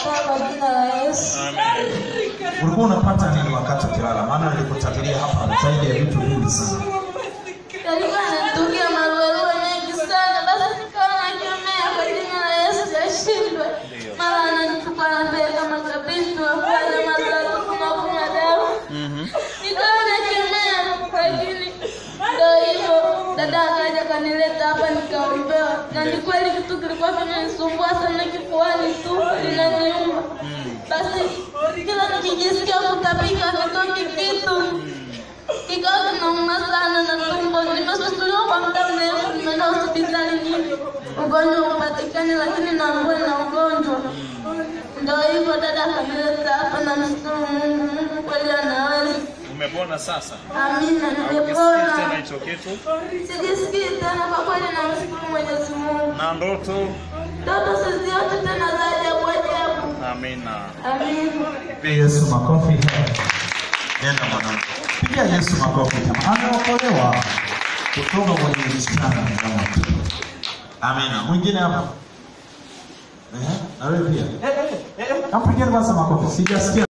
nakataa kwa jina la Yesu. ulikuwa unapata nini wakati ukilala maana nilikutabiria hapa zaidi ya vitu vingi sana Yalikuwa yanatokea maruerue mengi sana, basi nikawa nakemea kwa jina la Yesu yashindwe. Mara ananitupa anapeleka makabisi wafanya matatu kunakunywa dawa. Nikawa nakemea, lakini ndo hivyo. Dada akaja kanileta hapa nikaombewa, na ni kweli kitu kilikuwa kimenisumbua sana kifuani tu linaniuma. Basi kila nikijisikia kutapika kitoki kitu ikawa kinauma sana na tumbo. Nimesusuliwa kwa muda mrefu, nimeenda hospitali nyingi, ugonjwa upatikani, lakini naambua na ugonjwa. Ndo hivyo dada akanileta hapa, namshukuru Mungu. Mungu kweli anaweza. Umepona sasa? Amina, Ukisikii tena nimepona, hicho kitu sijisikii tena kwa kweli, namshukuru Mwenyezi Mungu. na ndoto. Ndoto siziote tena za ajabu ajabu. Amina. Amina. Pigia Yesu makofi. Nenda mwanangu. Pigia Yesu makofi kama ameokolewa kutoka kwenye msichana na moto. Amina. Mwingine hapa. Eh? Na wewe pia. Eh, eh, eh. Nampigeni kwanza makofi. Sijasikia